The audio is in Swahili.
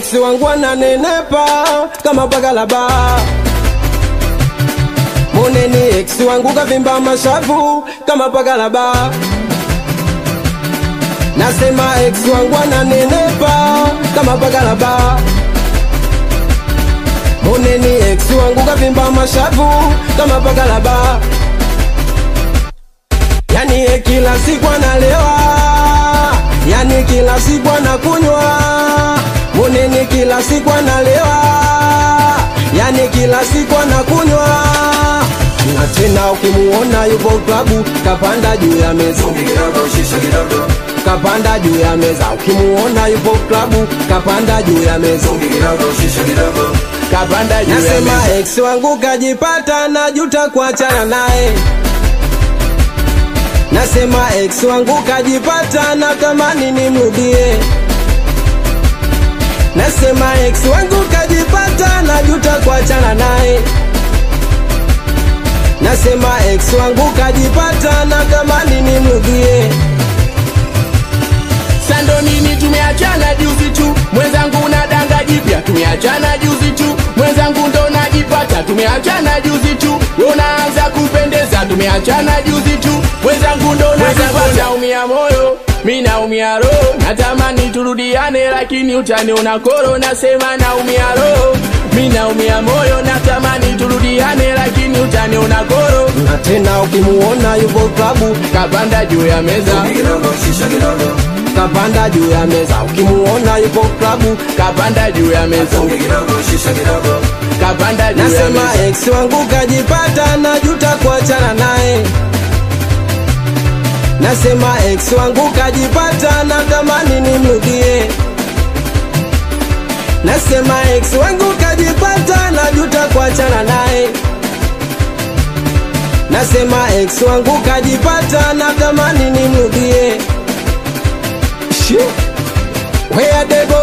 ex wangu ananenepa kama bagalaba moneni ex wangu kavimba mashavu kama bagalaba nasema ex wangu ananenepa kama bagalaba moneni ex wangu kavimba mashavu kama bagalaba yani ye kila siku analewa yani kila siku anakunywa moneni kila siku analewa yani kila siku anakunywa na tena ukimuona yupo klabu kapanda juu ya meza kapanda juu ya meza ukimuona yupo klabu kapanda juu ya meza kapanda juu ya nasema meza ex wangu kajipata najuta kuachana naye nasema ex wangu kajipata na tamani nimrudie nasema ex wangu kajipata najuta kuachana naye nasema ex wangu kajipata na tamani nimrudie sando nini tumeachana juzi tu mwenzangu na danga jipya tumeachana juzi tu mwenzangu ndo najipata tumeachana juzi tu unaanza kupendeza tumeachana juzi tu mwenzangu ndo najipata naumia moyo mi naumia roho natamani turudiane lakini utaniona koro nasema naumia roho mi naumia moyo natamani turudiane lakini utaniona koro na tena ukimuona yupo klabu kapanda juu ya meza kapanda juu ya meza ukimuona yupo klabu kapanda juu ya meza kapanda juu ya nasema meza ex wangu kajipata najuta kuachana naye nasema ex wangu kajipata na tamani nimrudie nasema ex wangu kajipata najuta kuachana naye nasema ex wangu kajipata na tamani nimrudie Shi. Where they go